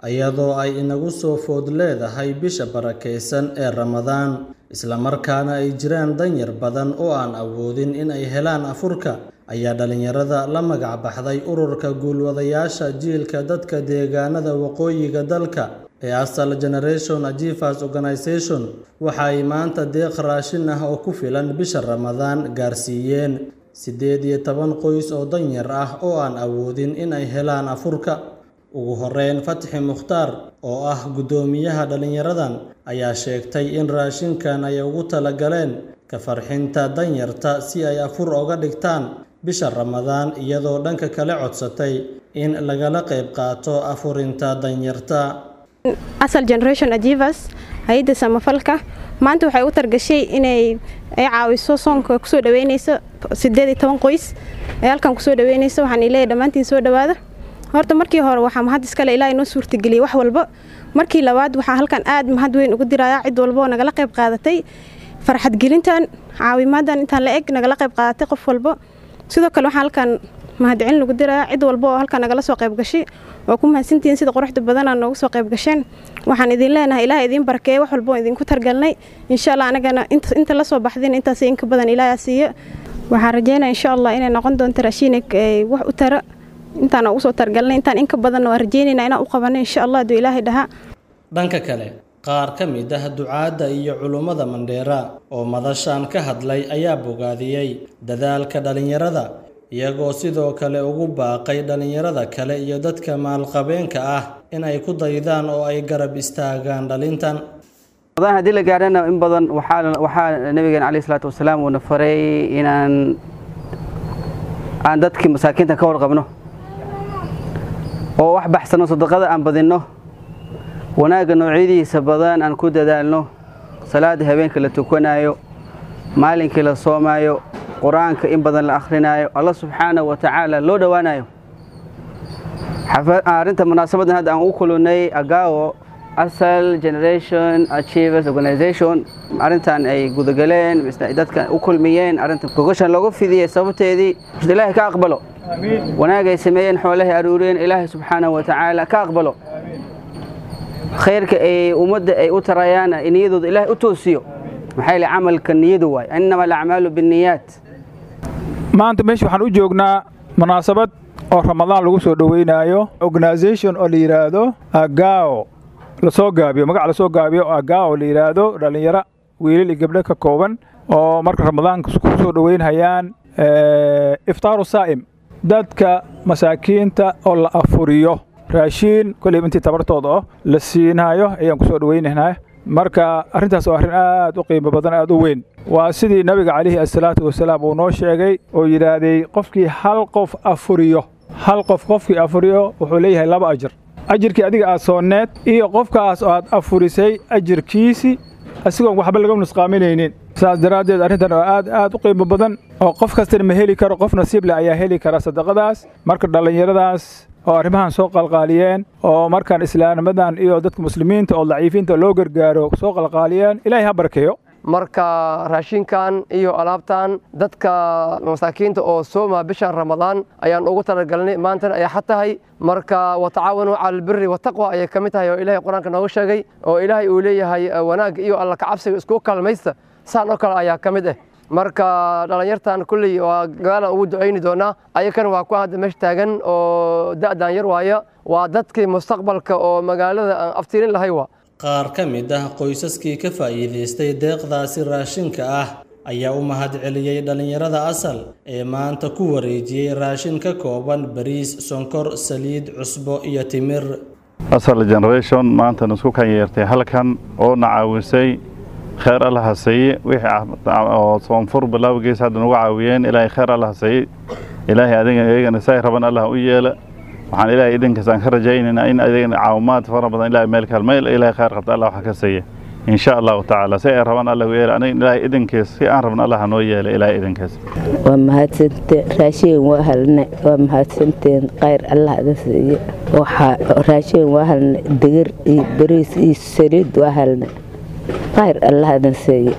iyadoo ay inagu soo food leedahay bisha barakeysan ee Ramadaan isla markaana ay jiraan danyar badan oo aan awoodin in ay helaan afurka ayaa dhalinyarada la magac baxday ururka guulwadayaasha jiilka dadka deegaanada waqooyiga dalka ee Asal Generation Achievers Organisation waxa ay maanta deeq raashin ah oo ku filan bisha Ramadaan gaarsiiyeen siddeed iyo toban qoys oo danyar ah oo aan awoodin in ay helaan afurka ugu horeyn Fatxi Mukhtaar oo ah guddoomiyaha dhalinyaradan ayaa sheegtay in raashinkan ay ugu talagaleen ka farxinta danyarta si ay afur uga dhigtaan bisha Ramadaan iyadoo dhanka kale codsatay in lagala qayb qaato afurinta danyarta Asal Generation Achievers hay'adda samafalka maanta waxay u targashay inay ay caawiso soonka kusoo dhaweynayso siddeed iyo toban qoys ee halkan kusoo dhaweynayso waxaan ilaahay dhammaantiin soo dhawaada horta markii hore waxaa mahad iskale ilaahay noo suurtageliyey wax walba markii labaad waxaa halkan aad mahad weyn ugu dirayaa cid walba oo nagala qayb qaadatay farxad gelintan caawimadan intaan la eg nagala qayb qaadatay qof walba sidoo kale waxaa halkan mahadcelin lagu dirayaa cid walba oo halkan nagala soo qayb gashay oo ku mahadsantihiin sida quruxda badanaa noogu soo qayb gasheen waxaan idin leenahay ilaahay idiin barakeeye wax walba oo idinku targalnay insha allah anagana inta la soo baxdeen intaas inka badan ilaahay siiyo waxaan rajeynaya insha allah inay noqon doonto raashiin wax u tara intaan ugu soo targalnay intaan inka badanna waan rajeynaynaa inaan u qabanno insha allah hadduu ilaahay dhahaa dhanka kale qaar ka mid ah ducaadda iyo culummada mandheera oo madashan ka hadlay ayaa bogaadiyey dadaalka dhalinyarada iyagoo sidoo kale ugu baaqay dhalinyarada kale iyo dadka maalqabeenka ah in ay ku daydaan oo ay garab istaagaan dhalintan haddii la gaadhana in badan waxaa nabigeena caleyhi salaatu wasalaam uuna faray inaan aan dadkii masaakiinta ka warqabno oo wax baxsano sadaqada aan badinno wanaagga noocyadiisa badan aan ku dadaalno salaada habeenka la tukanayo maalinkii la soomaayo qur-aanka in badan la akhrinayo alla subxaanahu wa tacaala loo dhowaanayo arrinta munaasabadan hadda aan u kulunay agaawo asal generation achievers organization arrintan ay gudagaleen dadka u kulmiyeen arrinta gogashan loogu fidiyey sababteedii ilaahay ka aqbalo wanaagay sameeyeen xoolahay aruuriyeen ilaahay subxaanahu wa tacaala ka aqbalo khayrka ay ummadda ay u tarayaan niyadooda ilaahay u toosiyo maxaa yeele camalka niyadu waay innama alacmaalu binniyaat maanta meesha waxaan u joognaa munaasabad oo ramadaan lagu soo dhoweynaayo organisation oo la yidhaahdo agao lasoo gaabiyo magac lasoo gaabiyo oo agao la yidhaahdo dhallinyaro wiilal iyo gabdho ka kooban oo marka ramadaanka ku soo dhoweynhayaan iftaaru saa'im dadka masaakiinta oo la afuriyo raashiin koleyba intii tabartooda oo la siinayo ayaan ku soo dhoweynaynaa marka arrintaas oo arrin aad u qiimo badan aad u weyn waa sidii nabiga calayhi asalaatu wasalaam uu noo sheegay oo yidhaahday qofkii hal qof afuriyo hal qof qofkii afuriyo wuxuu leeyahay laba ajar ajirkii adiga aad soonneed iyo qofkaas oo aad afurisay ajirkiisii asigoon waxba laga nusqaaminaynin saas daraaddeed arrintan oo aad aad u qiimo badan oo qof kastana ma heli karo qof nasiib leh ayaa heli kara sadaqadaas marka dhallinyaradaas oo arrimahan soo qalqaaliyeen oo markaan islaamnimadan iyo dadka muslimiinta oo daciifiinta loo gargaaro soo qalqaaliyeen ilaahay ha barkeeyo marka raashinkan iyo alaabtan dadka masaakiinta oo sooma bishan ramadaan ayaan ugu talagalnay maantana ay xad tahay marka watacaawanuu cala albiri wataqwa ayay ka mid tahay oo ilaahay qur-aanka nooga sheegay oo ilaahay uu leeyahay wanaag iyo alla kacabsiga isku kalmaysta saan oo kale ayaa ka mid ah marka dhallinyartan kulley waa gaalaan ugu ducayni doonaa ayakana waa ku hadda meesha taagan oo da'dan yar waaya waa dadkii mustaqbalka oo magaalada aan aftirin lahay waa qaar ka mid ah qoysaskii ka faa'iidaystay deeqdaasi raashinka ah ayaa u mahadceliyey dhallinyarada asal ee maanta ku wareejiyey raashin ka kooban bariis sonkor saliid cusbo iyo timir asal generation maantana isku kan yeertay halkan oo na caawisay kheyr alla haseeye wixii oo soonfur bilowgiis hadda nagu caawiyeen ilaahay kheyr alla haseeye ilaahay adiga iyagana say raban allah u yeela waxaan ilaahay idinkaas aan ka rajaynaynaa in adigana caawimaad fara badan ilaahay meel kaalmeel ilaahay kheyr qabta allah wax ka siiya in sha allahu tacaala si ay rabaan allah u yeela aniga ilaahay idinkiis si aan rabna allah noo yeela ilaahay idinkiis waa mahadsanteen raashin waa halne waa mahadsanteen kheyr allah ada siiye waxaa raashin waa halne digir iyo bariis iyo saliid waa halne kheyr allah ada siiye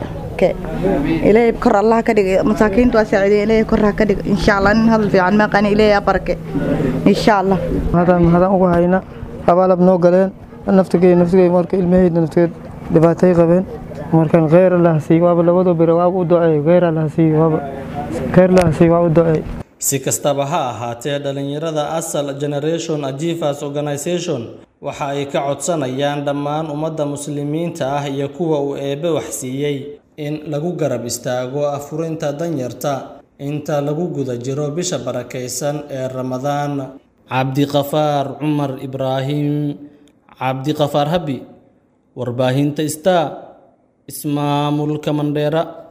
ilaahay kor allah ka dhig masaakiintu waa saaciideen ilaahay kor ha ka dhig insha allah nin hadal fiican maaqani ilaahay barake insha allah hadaan hadaan ugu hayna abaalab noo galeen naftigey naftigey marka ilmaheyda naftigeed dhibaatay qabeen markaan kheyr allah siiyo waaba labadoo biro waaba u duceey kheyr allah siiyo waaba kheyr allah siiyo waa u duceey si kastaba ha ahaatee dhalinyarada asal generation achievers organization waxa ay ka codsanayaan dhammaan ummadda muslimiinta ah iyo kuwa uu eebbe waxsiiyey in lagu garab istaago afurinta danyarta inta lagu guda jiro bisha barakaysan ee ramadaan cabdiqafaar cumar ibraahim cabdiqafaar habi warbaahinta star ismaamulka mandheera